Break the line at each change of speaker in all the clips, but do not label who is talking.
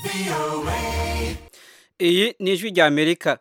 iyi ni ijwi rya amerika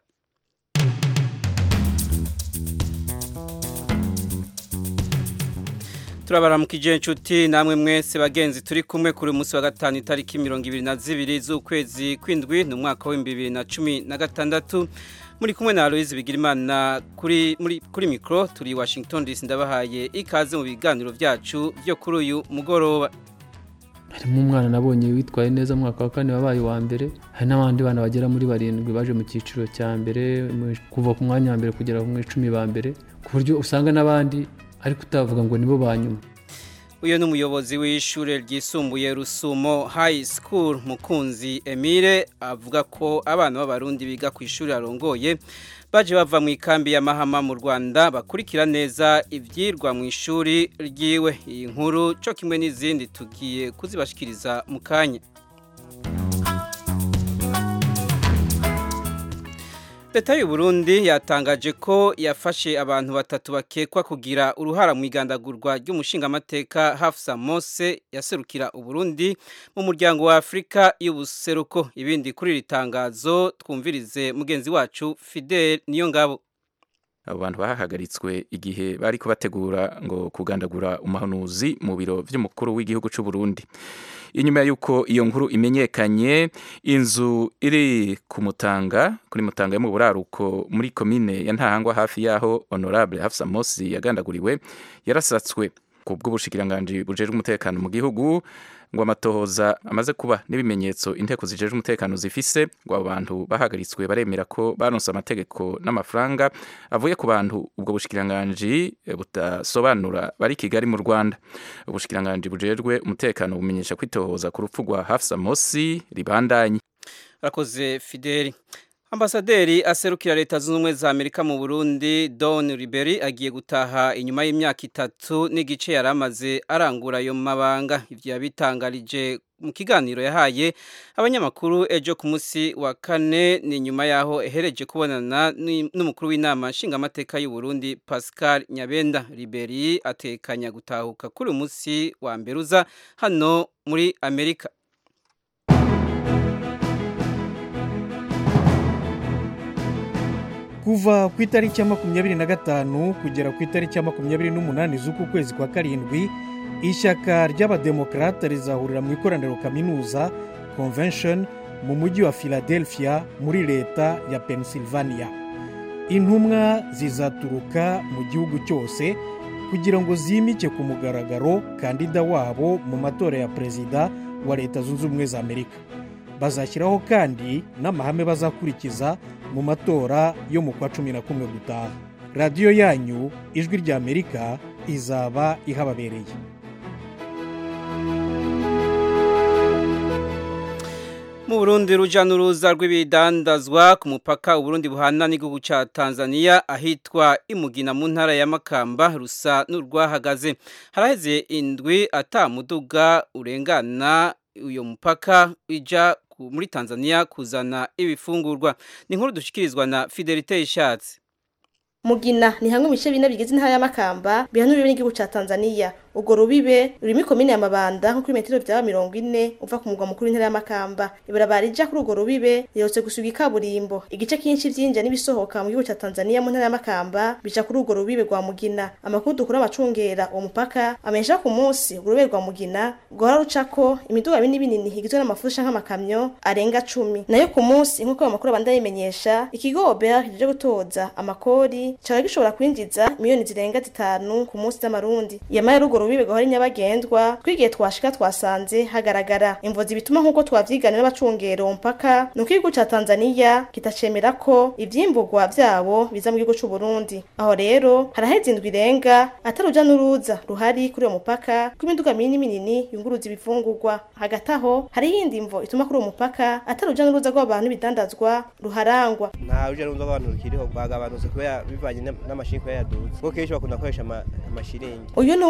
turabaramukije inshuti namwe mwese bagenzi turi kumwe kuri munsi wa gatanu itariki mirongo ibiri na zibiri z'ukwezi kw'indwi ni umwaka w'ibihumbi bibiri na cumi na gatandatu muri kumwe na Aloise Bigirimana kuri muri kuri mikro turi Washington DC ndabahaye ikaze mu biganiro byacu byo kuri uyu mugoroba
harimo umwana nabonye witwaye neza mu mwaka wa kane wabaye uwa mbere hari n'abandi bana bagera muri barindwi baje mu cyiciro cya mbere kuva ku mwanya wa mbere kugera mu icumi ba mbere ku buryo usanga n'abandi ariko utavuga ngo nibo ba nyuma
uyu ni umuyobozi w'ishuri ryisumbuye rusumo high school mukunzi emile avuga ko abana b'abarundi biga ku ishuri arongoye baje bava mu ikambi ya mahama mu rwanda bakurikira neza ibyirwa mu ishuri ryiwe iyi nkuru cyo kimwe n'izindi tugiye kuzibashikiriza mu kanya leta y'u Burundi yatangaje ko yafashe abantu batatu bakekwa kugira uruhara mu igandagurwa ry'umushingamateka Hafsa Mose yaserukira Uburundi mu muryango wa Afrika y'ubuseruko ibindi kuri iri tangazo twumvirize mugenzi wacu Fidel Niyongabo
abo bantu bahagaritswe igihe bari kubategura ngo kugandagura umuhanuzi mu biro by'umukuru w'igihugu cy'u Burundi inyuma y'uko iyo nkuru imenyekanye inzu iri ku mutanga kuri mutanga yo mu buraruko muri komine ya ntahangwa hafi y'aho honorable Hafsa Mosi yagandaguriwe yarasatswe ku bw'ubushikiranganji bujejwe umutekano mu gihugu ngo amatohoza amaze kuba n'ibimenyetso inteko zijejwe umutekano zifise ngo abo bantu bahagaritswe baremera ko baronse amategeko n'amafaranga avuye ku bantu ubwo bushikiranganji budasobanura bari Kigali mu Rwanda ubushikiranganji bujejwe umutekano bumenyesha kwitohoza ku rupfu rwa Hafsa Mosi ribandanye
Rakoze Fideli Ambasaderi aserukira leta zunze ubumwe za Amerika mu Burundi Don Riberi agiye gutaha inyuma y'imyaka itatu n'igice yari amaze arangura ayo mabanga ivyo yabitangarije mu kiganiro yahaye abanyamakuru ejo ku munsi wa kane ni nyuma yaho ehereje kubonana n'umukuru w'inama nshingamateka y'u Burundi Pascal Nyabenda Riberi atekanya gutahuka kuri uyu munsi wa mberuza hano muri Amerika
kuva ku itariki ya makumyabiri na gatanu kugera ku itariki ya makumyabiri n'umunani z'uku kwezi kwa karindwi ishyaka ry'abademokarate rizahurira mu ikoraniro kaminuza convention mu mujyi wa philadelphia muri leta ya pennsylvania intumwa zizaturuka mu gihugu cyose kugira ngo zimike ku mugaragaro kandida wabo mu matora ya perezida wa leta zunze ubumwe za amerika bazashyiraho kandi n'amahame bazakurikiza mu matora yo mu kwa cumi na kumwe gutaha radiyo yanyu ijwi rya amerika izaba ihababereye
mu burundi ruja n'uruza rw'ibidandazwa ku mupaka uburundi buhana n'igihugu cya tanzania ahitwa imugina mu ntara ya makamba rusa n'urwahagaze haraheze indwi atamuduga urengana uyo mupaka ija muri Tanzania kuzana ibifungurwa ni nkuru dushikirizwa na Fidelite Ishatse
Mugina ni hamwe mu bice bine bigize intara ya Makamba bihanuriwe n'igihugu ca Tanzania ubwo rubibe rurimo ikomine ya Mabanda nko kuri metero byaba mirongo ine uva ku mugwa mukuru w'intara ya Makamba ibarabara rija kuri urwo rubibe rihotse gusuga ikaburimbo igice kinshi vyinjira n'ibisohoka mu gihugu ca Tanzania mu ntara ya Makamba bija kuri urwo rubibe rwa Mugina amakuru dukura abacungera uwo mupaka amenyesha ku munsi urwo rubibe rwa Mugina rwara rucako imiduga binini binini igizwe n'amafusha nk'amakamyo arenga cumi nayo ku munsi nk'uko ayo makuru abanda yimenyesha ikigo Obert kije gutoza amakori cyari gishobora kwinjiza miliyoni zirenga zitanu ku munsi z'amarundi yamaye rugo rubibe gahori nyabagendwa twigiye twashika twasanze hagaragara imvozi bituma nk'uko twavyiganira n'abacungero mpaka nuko igihugu ca Tanzania kitacemera ko ivyimburwa vyabo biza mu gihugu c'u Burundi aho rero haraheze indwi irenga ataruja n'uruza ruhari kuri uwo mupaka rw'imiduga minini minini yunguruza ibifungurwa hagati aho hari iyindi mvo ituma kuri uwo mupaka ataruja n'uruza rw'abantu bidandazwa ruharangwa
nta ruja n'uruza rw'abantu rukiriho rwagabanutse kubera bivanye n'amashinga yaduze kuko kenshi bakunda gukoresha amashiringi
uyu ni umwe bakora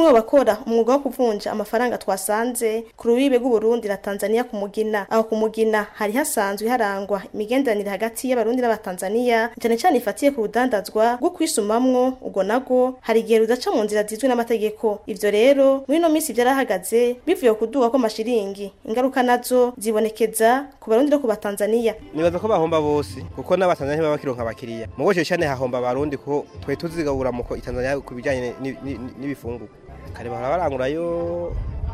gukora umwuga wo kuvunja amafaranga twasanze ku rubibe rw'uburundi na tanzania ku mugina aho ku mugina hari hasanzwe harangwa imigenderanire hagati y'abarundi n'abatanzania cyane cyane ifatiye ku rudandazwa rwo kwisumamwo ubwo nago hari igihe rudaca mu nzira zizwi n'amategeko ivyo rero muri ino minsi vyarahagaze bivuye ku kuduga kw'amashiringi ingaruka nazo zibonekeza ku barundi no ku batanzania
nibaza ko bahomba bose kuko n'abatanzania ntibaba bakironka abakiriya mu bose cyane hahomba abarundi kuko twe tuzigabura mu ko itanzania ku bijyanye ni- ni- ni- n'ibifungurwa kare bahora barangurayo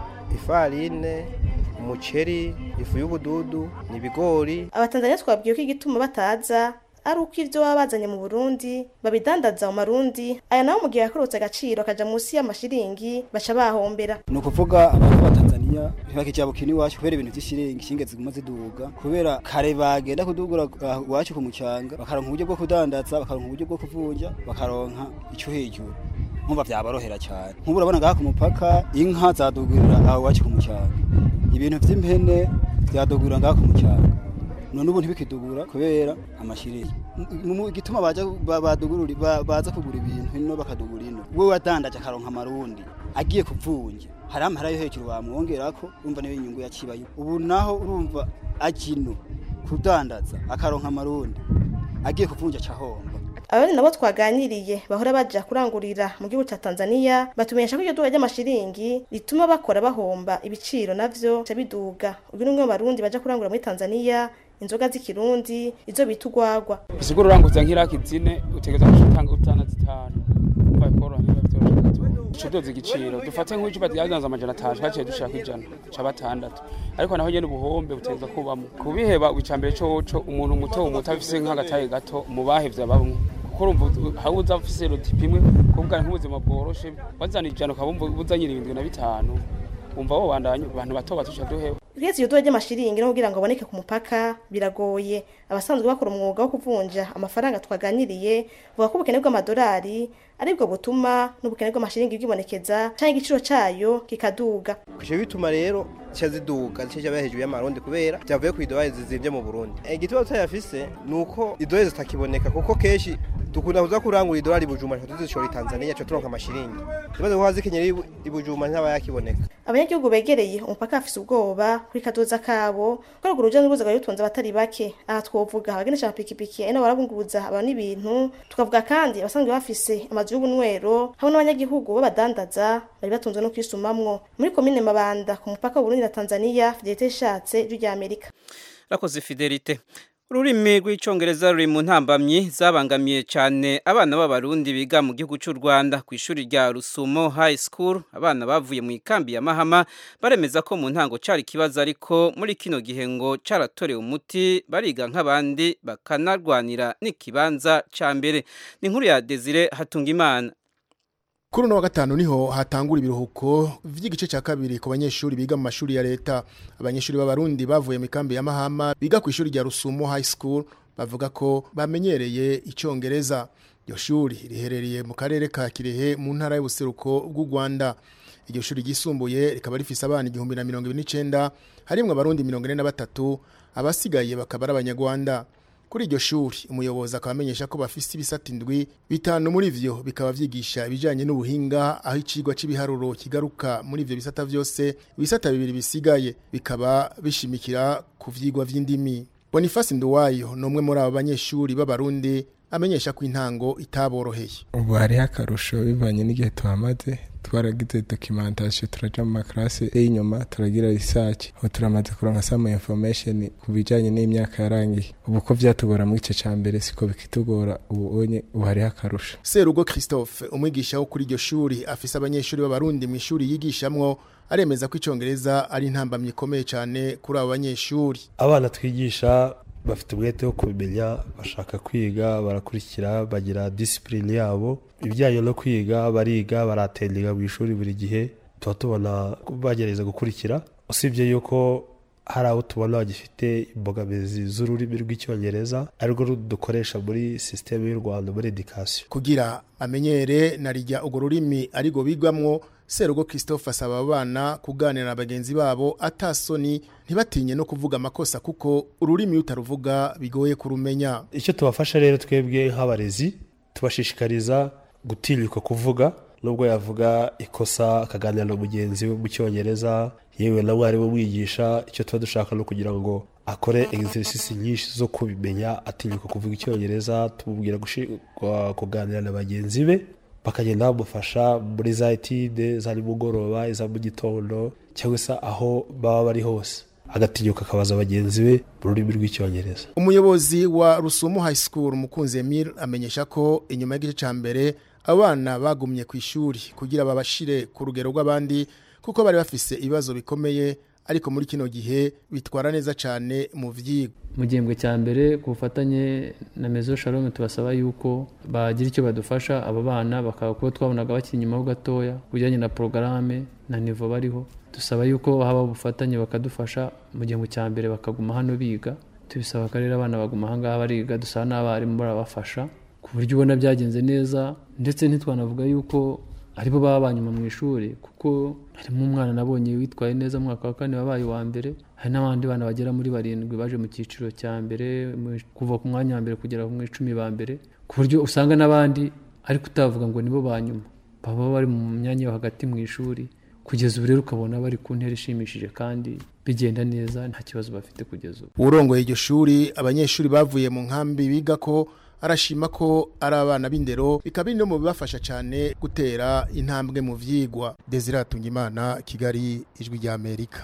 ifarine umuceri ifu y'ubududu n'ibigori
abatanzania twabwiye ko igituma bataza ari uko ivyo baba bazanye mu burundi babidandaza mu marundi aya naho mu gihe yakorotse agaciro akaja munsi y'amashiringi baca bahombera
ni ukuvuga abantu b'abatanzaniya ntibakijabukira iwacu kubera ibintu vy'ishiringi ishinge ziguma ziduga kubera kare bagenda kudugura ah, iwacu ku mucanga bakaronka uburyo bwo kudandaza bakaronka uburyo bwo kuvunja bakaronka ico hejuru nkumva vyaborohera cyane nk'ubu urabona ngaha ku mupaka inka zadugurira aho iwacu ku mucanga ibintu vy'impene vyadugurira ngaha ku mucanga none ubu ntibikidugura kubera amashiringi M- mu gituma baja ba- badugurura ba- baza kugura ibintu ino bakadugura ino we wadandaje akaronka amarundi agiye kuvunja hari amahera yo hejuru bamwongerako urumva niyo inyungu yacibayo ubu naho urumva akino kudandaza akaronka amarundi agiye kuvunja cahomba
abandi nabo twaganiriye bahora baja kurangurira mu gihugu ca tanzania batumenyesha ko iryo duga ry'amashiringi rituma bakora bahomba ibiciro navyo bica biduga uyu ni umwe mu barundi baja kurangurira muri tanzania inzoga z'ikirundi izo bita urwagwa
isigura uranguza nk'iraki zine utegereza gutanga utana zitanu umva bikoroha niba byoroshe gato ducudoza igiciro dufate nk'icupa ryadanza amajana atanu twaciye dushaka ijana ca batandatu ariko naho nyene ubuhombe butegereza kubamo kubiheba icambere coco umuntu muto muto afise nk'agataye gato mu bahevye abamwe kuko urumva hari uza afise rotipi imwe kuvuga nk'ubuzima bworoshe wazana ijana ukaba wumva uzanye irindwi na bitanu wumva wobandanya abantu bato bato uca duhewe
Uretse iyo duga ry'amashiringi no kugira ngo aboneke ku mupaka biragoye abasanzwe bakora umwuga wo kuvunja amafaranga twaganiriye vuga ko ubukene bw'amadolari aribwo butuma n'ubukene bw'amashiringi bwibonekeza canke igiciro cayo kikaduga
ivyo bituma rero zica ziduga zica ziba hejuru y'amarundi kubera vyavuye ku idolari zizimvye mu burundi igituma tutayafise ni uko idolari zitakiboneka kuko kenshi dukunda kuza kurangura idolari i bujumbura tuca tuzishora i tanzania tuca turonka amashiringi imaze kuba zikenyera i Bu- i bujumbura ntaba yakiboneka
abanyagihugu begereye umupaka bafise ubwoba kuri kadoza kabo ko urwo ruja n'uruza rwari rutunze abatari bake aha twovuga abagenesha amapikipiki ari nabo barabunguruza abantu n'ibintu tukavuga kandi abasanzwe bafise amazu y'ubunywero hamwe n'abanyagihugu b'abadandaza bari batunzwe no kwisumamwo muri komine mabanda ku mupaka w'uburundi na tanzania fidelite ishatse ijwi rya amerika
rakoze fidelite ururimi rw'icyongereza ruri mu ntambamyi zabangamiye cyane abana b'abarundi biga mu gihugu cy'u rwanda ku ishuri rya rusumo high school abana bavuye mu ikambi ya mahama baremeza ko mu ntango cyari ikibazo ariko muri kino gihe ngo cyaratorewe umuti bariga nk'abandi bakanarwanira n'ikibanza cya mbere ni inkuru ya desire hatungimana
Kuri uno wa gatanu niho hatangura ibiruhuko vy'igice cya kabiri ku banyeshuri biga mu mashuri ya leta. Abanyeshuri b'abarundi bavuye mu kambi ya Mahama biga ku ishuri rya Rusumo High School bavuga ko bamenyereye icyongereza. Iryo shuri riherereye mu karere ka Kirehe mu ntara y'ubuseruko bw'u Rwanda. Iryo shuri ryisumbuye rikaba rifise abana igihumbi na mirongo ibiri n'icenda harimwo abarundi mirongo ine na batatu abasigaye bakaba ari abanyarwanda. Kuri iryo shuri umuyobozi akaba amenyesha ko bafise ibisata indwi bitanu muri vyo bikaba vyigisha ibijanye n'ubuhinga aho icigwa c'ibiharuro kigaruka muri ivyo bisata vyose ibisata bibiri bisigaye bikaba bishimikira ku vyigwa vy'indimi Boniface Nduwayo ni umwe muri abo banyeshuri b'abarundi amenyesha ko intango itaboroheye
ubu hariho akarusho bivanye n'igihe tuhamaze twaragize documentation turaja mu makarase y'inyuma turagira research aho turamaze kuronka some information ku bijanye n'imyaka yarangiye ubu ko vyatugora mu gice ca mbere siko bikitugora ubu onye ubu hariho akarusho
Serugo Christophe umwigisha wo kuri iryo shuri afise abanyeshuri b'abarundi mu ishuri yigishamwo aremeza ko icongereza ari intambamye ikomeye cyane kuri abo banyeshuri
abana twigisha bafite umwete wo kubimenya bashaka kwiga barakurikira bagira disipurine yabo ibijyanye no kwiga bariga baratendinga mu ishuri buri gihe tuba tubona bagerageza gukurikira usibye yuko hari abo tubona bagifite imbogamizi z'ururimi rw'icyongereza arirwo dukoresha muri sisiteme y'u rwanda muri edikasiyo
kugira amenyere na rijya urwo rurimi ariko bigwamwo serugo christophe asaba abana kuganira na bagenzi babo atasoni ntibatinye no kuvuga amakosa kuko ururimi utaruvuga bigoye kurumenya
icyo tubafasha rero twebwe nk'abarezi tubashishikariza gutinyuka kuvuga nubwo yavuga ikosa akaganira na mugenzi we mu cyongereza yewe na mwarimu umwigisha icyo tuba dushaka no kugira ngo akore exercise nyinshi zo kubimenya atinyuka kuvuga icyongereza tumubwira gushi- kwa- kuganira na bagenzi be bakagenda bamufasha muri za etide za nimugoroba iza mu gitondo cyangwa se aho baba bari hose agatinyuka akabaza bagenzi be mu rurimi rw'icyongereza
umuyobozi wa rusumo high school mukunzi emile amenyesha ko inyuma y'igice cya mbere abana bagumye ku ishuri kugira babashire ku rugero rw'abandi kuko bari bafise ibibazo bikomeye ariko muri kino gihe bitwara neza cyane mu vyigwa
mu gihembwe cya mbere ku bufatanye na mezo shalom tubasaba yuko bagira icyo badufasha abo bana bakaba kuba twabonaga bakiri inyuma ho gatoya ku bijyanye na porogaramu na nivo bariho dusaba yuko haba ubufatanye bakadufasha mu gihembwe cya mbere bakaguma hano biga tubisaba ko rero abana baguma aha ngaha bariga dusaba n'abarimu barabafasha ku buryo ubona byagenze neza ndetse ntitwanavuga yuko aribo baba banyuma mu ishuri kuko harimo umwana nabonye witwaye neza mu mwaka wa kane wabaye uwa mbere hari n'abandi bana bagera muri barindwi baje mu cyiciro cya mbere mu- kuva ku mwanya wa mbere kugera mu icumi ba mbere ku buryo usanga n'abandi ariko utavuga ngo nibo ba nyuma baba bari mu myanya yo hagati mu ishuri kugeza ubu rero ukabona bari ku ntera ishimishije kandi bigenda neza nta kibazo bafite kugeza ubu
urongoye iryo shuri abanyeshuri bavuye mu nkambi biga ko arashima ko ari abana b'indero bikaba biri no mu bibafasha cyane gutera intambwe mu vyigwa Desire Tungimana Kigali ijwi rya Amerika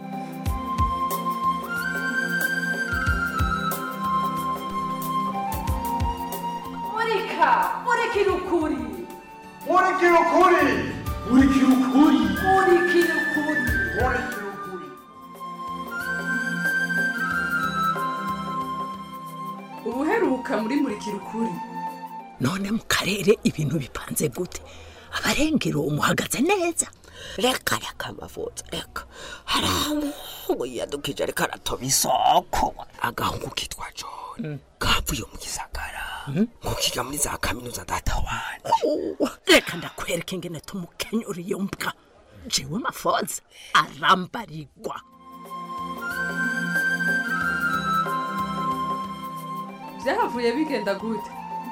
murika murikira ukuri
murikira ukuri murikira ukuri
murikira ukuri
murikira ukuri
ubuheruka muri murikira ukuri
none mu karere ibintu bipanze gute abarengero umuhagaze neza reka reka amavuta reka hari umuhungu yiyadukije ariko aratoba isoko agahungu kitwa john kavuye mu gisagara ngo kiga muri za kaminuza data wane reka ndakwereka ingene tumukenyura iyo mbwa jewe mafoza arambarigwa
byahavuye bigenda gute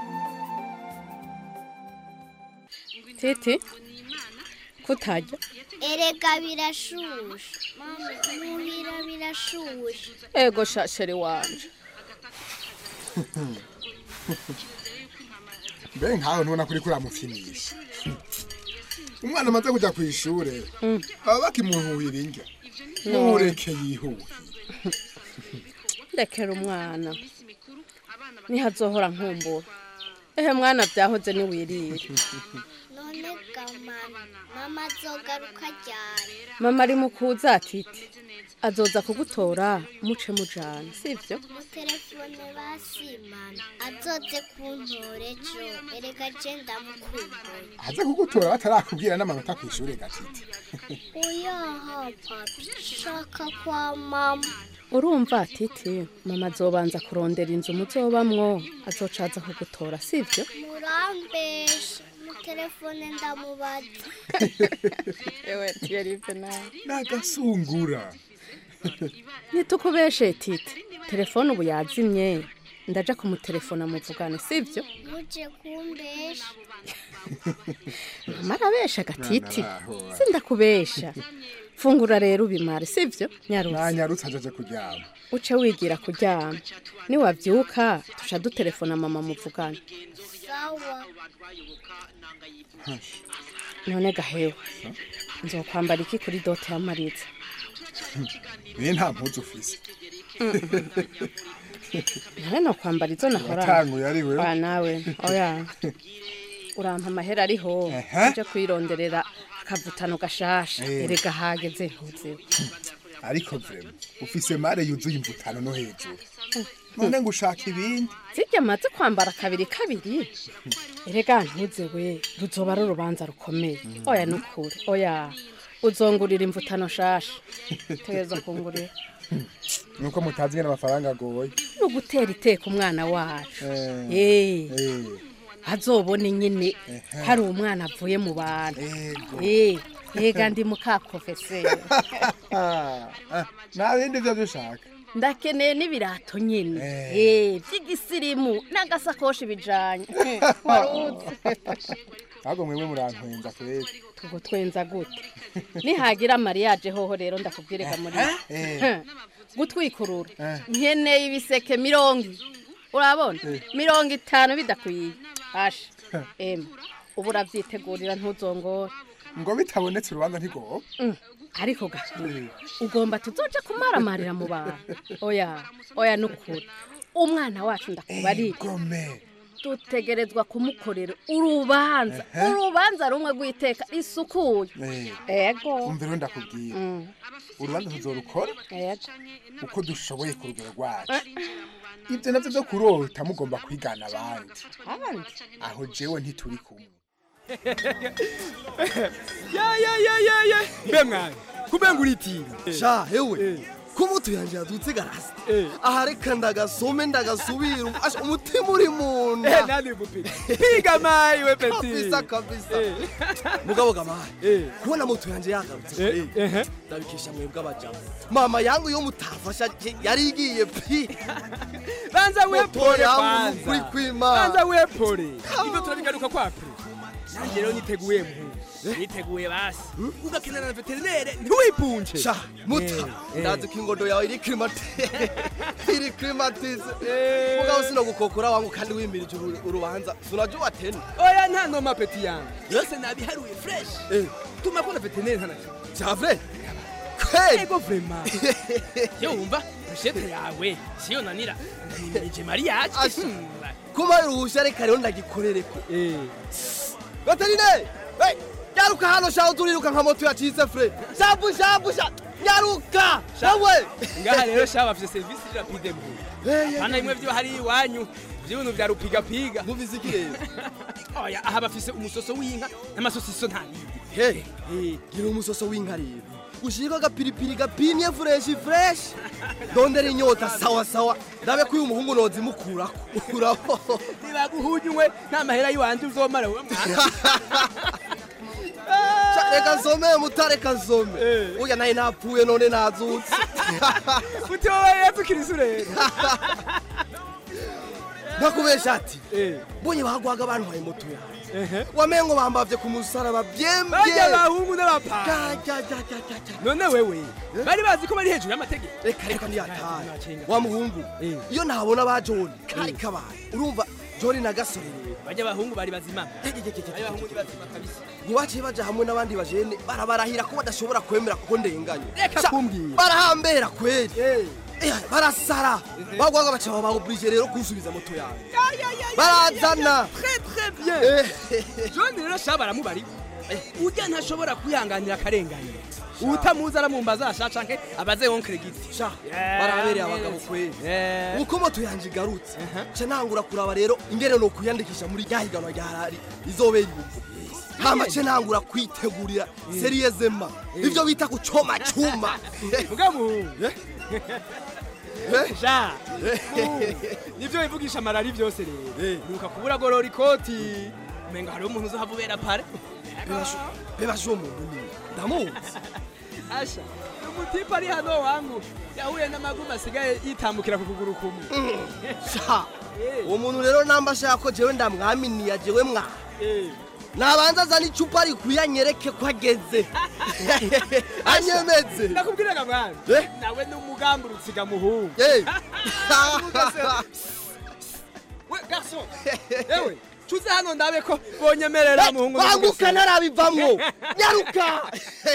tete kutajya
erega birashushe muhira birashushe
ego shashere wanje
mbe nkawe ntubona kuri kuriya mufinisha umwana amaze kujya ku ishuri baba bakimuhuhira indya
No.
ntureke yihuhe
rekera umwana nihazohora nkumbura ehe mwana byahoze niwirire
none gamana mama azogaruka ryari
mama ari mu kuza atiti azoza kugutora muce mujana sivyo
mu telefone basimana azoze kuntora ejo erega je ndamukumbuye
aze kugutora batarakubwira n'amanota ku ishuri gatiti
uyaha papi shaka kwa mama
urumva titi mama azobanza kurondera inzu muzobamwo azoca aza kugutora sivyo
murambeshe mu telefone ndamubaza
ewe tiyerive nawe
n'agasungura
nitukubeshe titi telefone ubu yazimye ndaja kumutelefona muvugane sivyo
muje kumbesha
mama arabesha gatiti
Nanaho.
sindakubesha fungura rero ubimare sivyo nyarusi
nanyarutse ajaje kuryama
uce wigira kuryama niwavyuka tuca dutelefona mama muvugane
sawa
none gahewe nzokwambara iki kuri dote ya mariza
be nta mpuzu ufise
nawe nokwambara izo nahora
Watanguye ari wewe?
Oya nawe oya urampa amahera ariho uje kwironderera akavutano gashasha
Eh.
erega hageze ntuzewe
ariko vrema ufise mare yuzuye imvutano no hejuru none ngo ushaka ibindi
zirya maze kwambara kabiri kabiri erega ntuzewe ruzoba ari urubanza rukomeye oya nukuri oya uzongurira imvutano shasha tegereza kungurira
nuko mutazi ngene amafaranga agoye
ni ugutera iteka umwana wacu
Eh.
Eh.
Eh.
azobone nyine hari umwana avuye mu bantu Eh, yega ndi mukaprofeseri
Ah, ah, nta bindi vyo dushaka
ndakeneye n'ibirato nyine Eh, by'igisirimu n'agasakoshi bijanye waruzi
ahubwo mwemwe murantwenza kweli
tugutwenza gute nihagira mariage hoho rero ndakubwirega muri
Eh.
gutwikurura
Eh.
nkeneye ibiseke mirongo urabona mirongo itanu bidakwiye asha ema ubu urabyitegurira ntuzongore
ngo bitabonetse urubanza ntigoba
Mm, ariko gahini ugomba tuzoja kumaramarira mu bantu oya oya nukuri umwana wacu ndakubariye dutegerezwa kumukorera urubanza
Ehe.
urubanza rumwe rw'iteka risukuye ego
umva rero ndakubwira
Mm,
urubanza tuzorukora
ego
uko dushoboye ku rugero rwacu ibyo navyo byo kurota mugomba kwigana abandi
abandi
aho jewe ntituri kumwe
ya ya ya ya ya mbe mwana kubenga uritira
sha hewe ko moto yanje yadutse garasi aha reka ndagasome ndagasubira asha umutima uri mu nda
Eh, nani mupira piga mayi we peti
kabisa kabisa mugabo gamaye kubona moto yanje yagarutse kweli ndabikesha mwebwe abajamu mama yangu yo mutafasha je- yari igiye pi
banza
Moto
wepore
yangu
kwanza
nukuri kw'Imana.
banza wepore ibyo turabigaruka kwakure nanjye rero niteguye muhungu niteguye basi ugakenera na veterinere ntiwipunje
sha muta ndazi ko ingondo yawe iri klimatize iri klimatize mugabo sino gukokora wangu kandi wimirije uru- urubanza sunajya watene
oya nta noma peti yangu yose nabiharuye fresh tuma ko na veterinere ntanacyo
javre kweli
ego vrema yo wumva bushete yawe siyo nanira ndayimirije mariage
Asha. kuma ruhusha reka rero ndagikorereko veterineri hey, nyaruka hano shaho turiruka nka moto yacitse fre shabu shabu sha nyaruka shawe
ngaha rero shaba bafite serivisi rapide mu hano bimwe byo hari iwanyu by'ibintu bya rupigapiga
mubizi iki rero
oya aha bafise umusoso w'inka n'amasosiso nta
he gira umusoso w'inka rero ushirika agapiripiri gapimye fureshi fureshi ndondera inyota sawa sawa ndabe ko uyu muhungu noza imukurako ukuraho
nibaguhunywe nta mahera y'iwanje uzomara we mwana
Sha, reka nsome mutareka nsome uya naye napfuye none nazutse
uti wowe yesu kirisi rero
ndakubesha ati mbonye bagwaga abantu baye moto yawe wamengo bambavye ku musaraba byembye
barya abahungu n'abapapa
Ja, ja, ja, ja, ja, ja.
none wewe bari bazi ko bari hejuru y'amategeko
reka reka ntiyataye wa muhungu iyo ntabona ba joni kari kabaye urumva joni na gasore rero
barya abahungu bari bazima barya abahungu ni bazima kabisa
ntibaciye baja hamwe n'abandi bajene barabarahira ko badashobora kwemera kuko ndenganye
Reka
Sha,
kumbwira.
barahambera kweli Eh, barasara bagwaga baca baoblige rero kunsubiza moto yawe barazana
très très bien john rero shaba baramubari urya ntashobora kwihanganira akarengane utamuzi aramumbaza asha canke abaze wonkere giti
sha barabereye abagabo kweli uko moto yanje igarutse ca nangura kuraba rero ingene no kuyandikisha muri rya higanwa rya rari izobera ibugo hama ce nangura kwitegurira seriyezema ivyo bita kucoma cuma
mugamu sha nivyo bivugisha amarari vyose rero nuka kubura gorora ikoti umenga hariho umuntu uzohava ubera pare
bebasha uwo muntu ni ndamuzi
asha umutipe ari hano wangu yahuye n'amagumu asigaye yitambukira ku kuguru kumwe
sha uwo muntu rero namba ashaka ko jewe ndamwaminiya jewe mwa nabanza azana icupa rikwiye anyereke ko ageze anyemeze
ndakubwiraga mwana nawe n'umugambi urutsiga muhungu
Eh.
we garçon ewe cuze hano ndabe ko bonyemerera muhungu
banguka ntarabivamwo nyaruka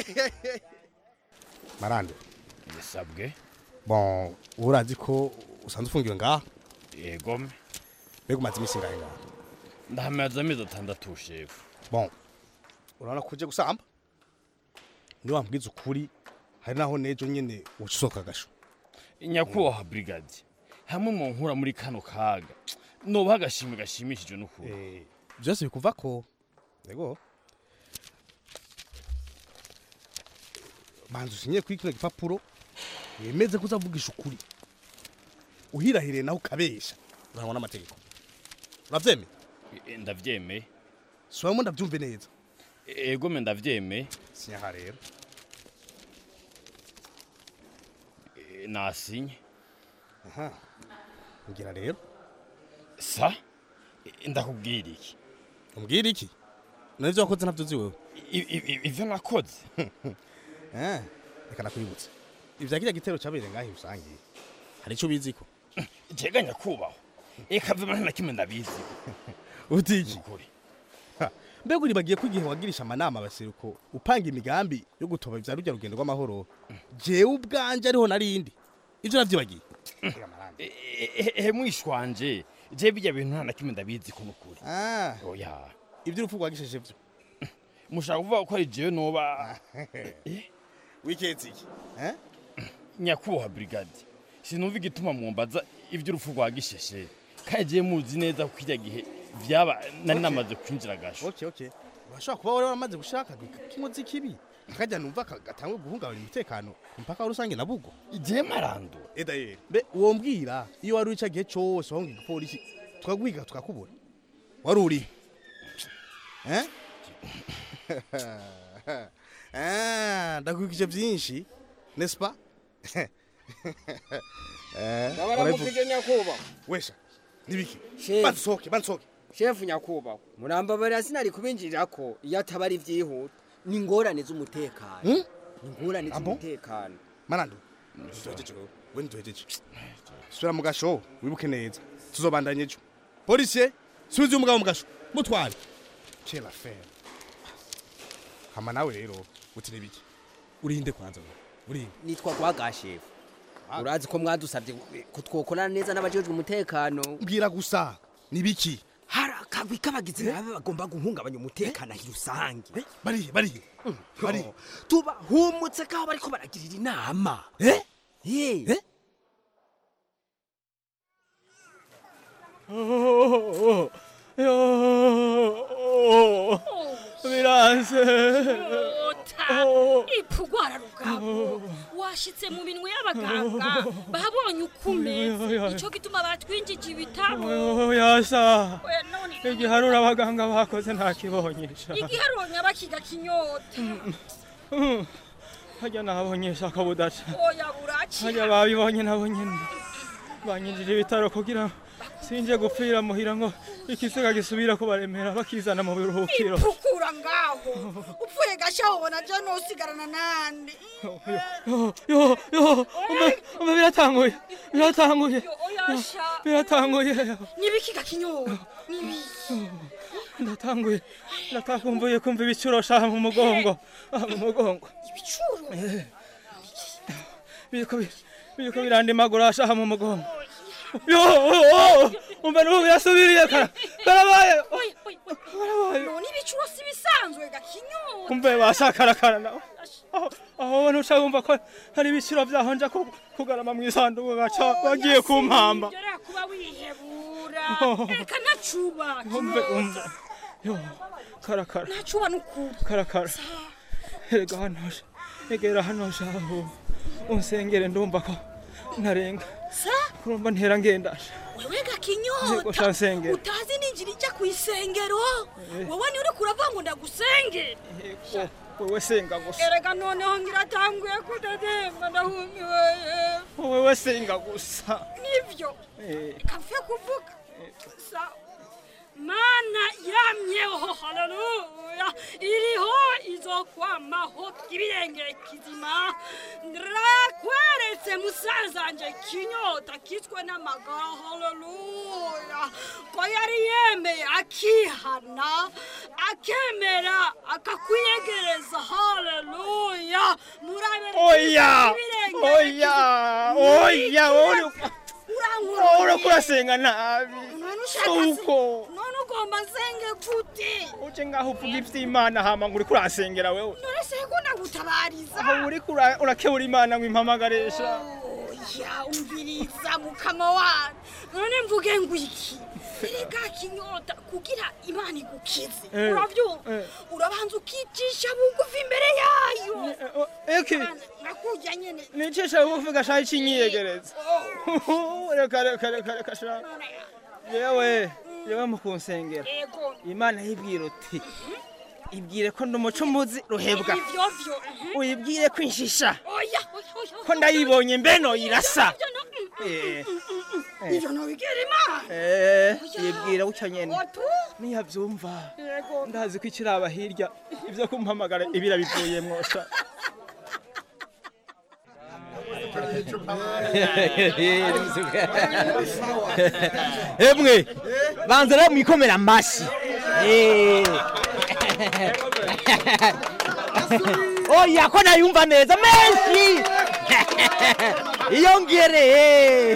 marande
yesabwe
bon urazi ko usanzwe ufungiwe ngaha
yego me
mbega umaze iminsi ngahe ngaha
ndahamaze amezi atandatu shefu
bon urabona ko uje gusamba niyo wambwiza ukuri hari naho nejo nyene uca usohoka agasho
nyakubahwa brigade hamwe mu nkura muri kano kaga nobaha agashimwe gashimishije n'ukuri
byose bikuva ko yego banza usinye kuri kino gipapuro wemeze ko uzavugisha ukuri uhirahiriye naho ukabesha ugahanwa n'amategeko uravyemeye
Eh, ndavyemeye
subiramo ndavyumve neza
ego me ndavyemeye
sinyaha rero
Eh, nasinye
aha ngira rero
sa Eh, ndakubwira iki
umbwira iki navyo wakoze ntavyo uzi wewe
ivyo nakoze
Eh, reka nakwibutse ivya kirya gitero cabereye ngaho rusange hari ico biziko
jega nyakubahwa eka vyo nta na kimwe ndabizi
utiki Ha, mbega uribagiye ko igihe wagirisha amanama abaseruko upanga imigambi yo gutoba ivya rujya rugendo rw'amahoro jewe ubwanje ariho narindi ivyo navyibagiye
ehe mwishwanje je bijya bintu nta na kimwe ndabizi ko nukuri
Ah,
oya
ivyo urupfu rwagisheje vyo
mushaka kuvuga ko ari jewe noba
wiketse iki eh
nyakubahwa brigade sinumva igituma mwumbaza ivy'urupfu rwa gisheshe kandi je muzi neza ko kirya gihe vyaba nari namaze kwinjira gasho
okay okay urashobora kuba wari waramaze gushaka k'inkozi kibi akajya numva gatangwe guhungabanya umutekano ku mpaka wa rusange na bugo
je marando
eda yere mbe uwo mbwira iyo wari uri gihe cose wahunga igipolisi tukaguhiga tukakubura wari uri eh Ah, ndakwigije byinshi nespa
ndabaramukije nyakubahwa
wesha nibiki
Shefu.
bansohoke bansohoke
shefu nyakubahwa murambabarira sinari kubinjirira ko iyo ataba ari vyihuta ni ingorane z'umutekano
Hmm?
ni ingorane
Abo?
z'umutekano
manando duhejeje wewe we ntiduhejeje sura mu gasho wibuke neza tuzobandanya ejo policier subiza uyu mugabo mu gasho mutware quelle affaire hama nawe rero uti nibiki urinde kwanza wewe urinde
nitwa kwaga shefu urazi ko mwadusabye ko twokorana neza n'abajejwe umutekano
mbwira gusa nibiki
hari akagwi k'abagizi babe bagomba guhungabanya umutekano ahi rusange
barihe barihe
barihe tubahumutse kaho bariko baragirira inama
eh
eh
biranze
ipfugwara rugabo washitse mu minwe y'abaganga babonye uko umeze nicyo gituma batwinjije ibitabo
yasa
Oya, none
igiharura abaganga bakoze ntakibonyesha
igiharonya bakiga kinyota
hajya nabonyesha akabudaca
oya buraci
hajya babibonye nabo nyene banyinjije ibitaro kugira ngo sinje gupfira muhira ngo ikisiga gisubira kubaremera bakizana mu biruhukiro
ipfukura ngaho upfuye gasha ubona je nosigarana nande
yo yo yo umbe umbe biratanguye biratanguye
oyasha
biratanguye
nibikiga kinyota nibiki
ndatanguye ndatakumbuye kumva ibicuro shaha mu mugongo aha mu mugongo
ibicuro
Eh. biriko bi- biriko birandimagura shaha mu mugongo yo oh, umbe n'ubu birasubiriye kara karabaye
none ibicuro si bisanzwe gakinyota
kumbe bashakarakara nawe aho aho ubona uca wumva ko hari ibiciro vyaho nja ku- kugarama mw'isanduku gaca bagiye kumpamba
Yora kuba wihebura
Oh.
reka nacuba
umbe umbe yo karakara
nacuba n'ukuri
karakara erega hano sha egera hano shaho unsengere ndumva ko narenga
sa
kurumva ntera ngendasha
wewe
Yego,
gakinyota
sha nsengera.
utazi ninjira ijya ku isengero
Eh.
wowe ni uri kuravuga ngo ndagusengere
wewe senga gusa
erega noneho ngira atanguye kudademba ndahumiwe
wewe senga gusa
nivyo
Eh,
kafe kuvuga sa mana yamyeho haleluya iriho izokwamaho ibirenge kizima ndrakweretse musazanje kinyota kiswe n'amagara haleluya ko yari yemeye akihana akemera akakwiyegereza haleluya murabere
oya
ibirenge
oya oya uri- uri kurasenga nabi suko
none ugomba nsenge gute
uje ngaho uvuga ivy'imana hama ngo uri kurasengera wewe
none se ko ndagutabariza
aho uri kura- urakebura imana ngo impamagaresha
ya umviriza mukama wanyu none mvuge ngo iki erega kinyota kugira imana igukize
Eh,
uravyumva
eh.
urabanza ukicisha bugufi imbere yayo
eki
nakujya nyene
nicisha bugufi gashaho icinyiyegereza reka reka reka reka sha yewe yewe mu kunsengera
ego
imana yibwira uti ibwire ko ndi umucumuzi ruhebwa
ivyo vyo mhm.
uyibwire ko inshisha
oya oya oya
ko ndayibonye mbeno irasa Eh, eh.
ivyo nobigera imana
Eh, yibwira gutyo nyene
otu
niyabyumva ndazi ko ikiraba hirya ibyo kumpamagara ibira bivuyemwo sha
emwe banza rero mwikomera amashyi Eh. oya ko nayumva neza menshi iyo ngereye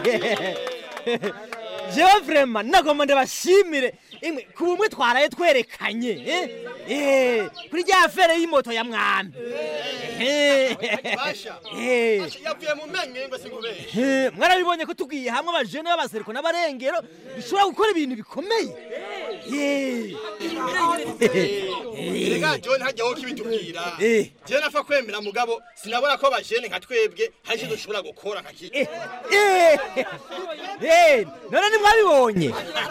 jewe vrema nagomba ndabashimire imwe ku bumwe twaraye twerekanye eh? Eh, kuri rya fere y'imoto ya mwami Eh. Eh.
yavuye mu menyo ngo singubere
Eh, mwarabibonye ko tugiye hamwe abajene b'abasereko n'abarengero bishobora gukora ibintu bikomeye Eh.
erega john hajyaho kibitubwira
Eh.
jewe napfa kwemera mugabo sinabona ko bajene nka twebwe hari icyo dushobora gukora nka kiki
Eh. Eh, none nimwabibonye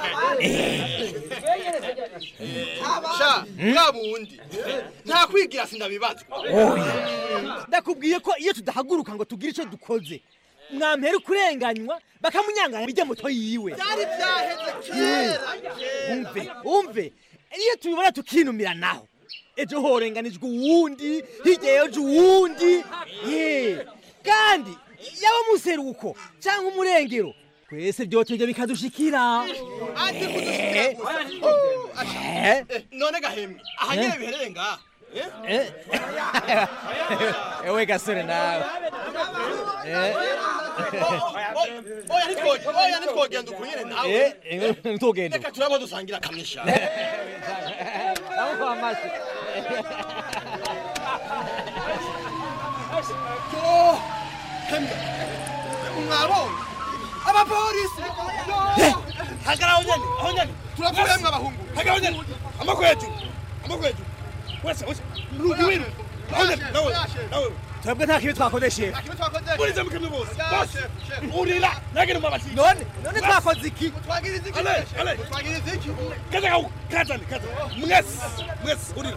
sha bwa bundi nta kwigira sindabibazwa
oya ndakubwiye ko iyo tudahaguruka ngo tugire icyo dukoze mwampera kurenganywa bakamunyanganya bijya moto yiwe
byari byaheze
Eh, umve umve iyo tubibona tukinumira naho ejo horenganijwe uwundi hirya y'ejo uwundi Eh, kandi yaba museruko cyangwa umurengero twese byotebye bikadushikira
ati kudushikira
Eh.
Eh, none gahemwe aha nyine biherere ngaha
Eh. ewe gasore nawe Eh.
oya ntitwoge oya ntitwogenda uku nyine nawe
Eh, eh, ntugende
reka turabo dusangira kamwe sha
Ndamuha amashyi.
Yo, hemwe mwabonye abapolisi
hagara aho nyene aho nyene
turavuye mwe abahungu
hagara aho nyene amako hejuru amako hejuru wese wese rugi winu aho nyene nawe nawe
twebwe nta kibi twakodeshe
murize mukamwe bose bose urira nagene mabati
none none twakoze iki
twagiriza iki
ale ale
twagiriza iki
kaza kawu kazani kaza mwese mwese urira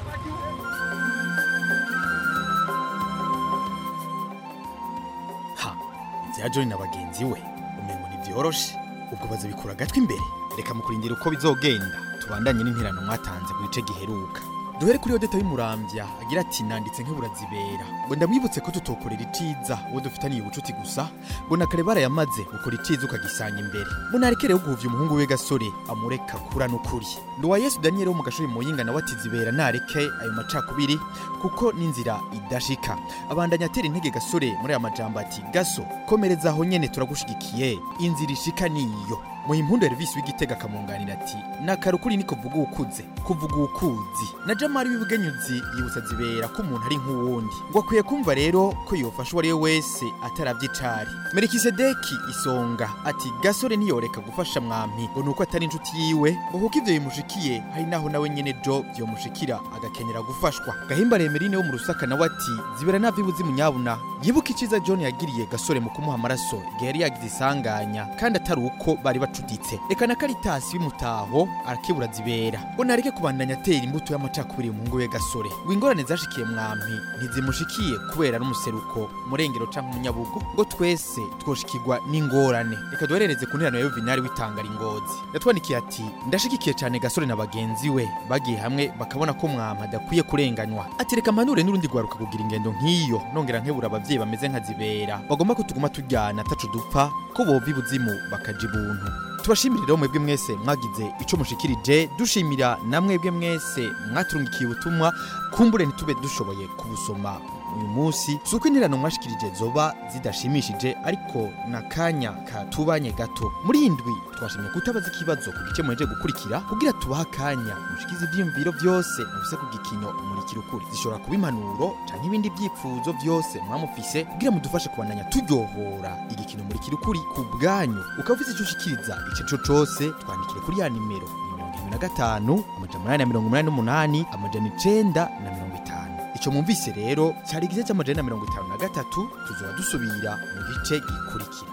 ha ibya john na bagenzi we umengo ntibyoroshe ubwo bazabikura agatwi imbere reka mukurindira uko bizogenda tubandanye n'interano mwatanze ku gice giheruka duhere kuri odeta y'umurambya agira ati nanditse nk'uburazibera ngo ndamwibutse ko tutokorera iciza uwo dufitaniye ubucuti gusa ngo na kare barayamaze ukora iciza ukagisanga imbere ngo nareke rero guhuvya umuhungu we gasore amureka kura n'ukuri nduwa yesu daniyeli wo mu gashuri muyinga nawe ati zibera nareke ayo macakubiri kuko n'inzira idashika abandanya atera intege gasore muri aya majambo ati gaso komereza aho nyene turagushigikiye inzira ishika niyo muhimpundu Elvis w'igitega akamwunganira ati nakara ukuri niko vuga ukuze kuvuga ukuzi na jamari w'ibugenyuzi yibutsa zibera ko umuntu ari nk'uwundi ngo akwiye kumva rero ko yofasha uwo ari we wese ataravye icari merikisedeki isonga ati gasore ntiyoreka gufasha mwampi ngo nuko atari inshuti yiwe ngo kuko ivyo bimushikiye hari naho nawe nyene jo vyomushikira agakenyera gufashwa gahimba remerine wo mu rusaka nawe ati zibera navyibuzi munyabuna yibuka iciza john yagiriye gasore mu kumuha amaraso igihe yari yagize isanganya kandi atari uko bari bacuditse reka na karitasi w'imutaho arakebura zibera ngo nareke kubandanya atera imbuto y'amacakubiri umuhungu we gasore ngo ingorane zashikiye mwampi ntizimushikiye kubera n'umuseruko murengero canke umunyabugo ngo twese twoshikirwa n'ingorane reka duherereze ku nterano ya yuvinari w'itangara ingozi yatwandikiye ati ndashigikiye cyane gasore na bagenzi we bagiye hamwe bakabona ko mwampa adakwiye kurenganywa ati reka mpanure n'urundi rwaruka kugira ingendo nk'iyo nongera nkebura abavyeyi bameze nka zibera bagomba ko tuguma tujyana atacu dupfa ko bova ibuzimu bakaja ibuntu tubashimire rero mwebwe mwese mwagize ico mushikirije dushimira na mwebwe mwese mwaturungikiye ubutumwa kumbure ntitube dushoboye kubusoma uyu munsi si uko interano mwashikirije zoba zidashimishije ariko n'akanya katubanye gato muri iyi ndwi twashimye kutabaza ikibazo ku gice muheje gukurikira kugira tubahe akanya mushikize ivyiyumviro byose mufise ku gikino umurikira ukuri zishobora kuba impanuro canke ibindi vyifuzo byose mwamufise kugira mudufashe kubandanya turyohora igikino umurikira ukuri ku bwanyu ukaba ufise ico ushikiriza ico cose twandikire kuri ya nimero ni mirongo irindwi na gatanu amajana umunani na mirongo umunani n'umunani amajana icenda na mirongo itanu ico mwumvise rero cari igice c'amajana na mirongo itanu na gatatu tuzoba dusubira mu gice gikurikira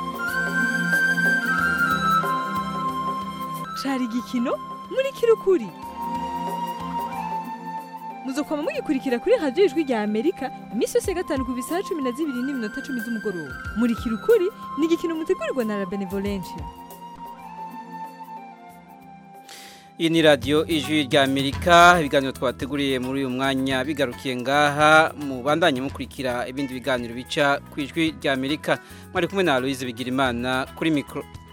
cari igikino muri kirukuri muzokwama mugikurikira kuri radiyo ijwi rya amerika iminsi yose ya gatanu ku bisaha cumi na zibiri n'iminota cumi z'umugoroba muri kirukuri ni igikino mutegurirwa na la benevolencia
iyi ni radiyo ijwi rya amerika ibiganiro twateguriye muri uyu mwanya bigarukiye ngaha mu bandanye mukurikira ibindi biganiro bica ku ijwi rya amerika mwari kumwe na aloise bigirimana kuri mikoro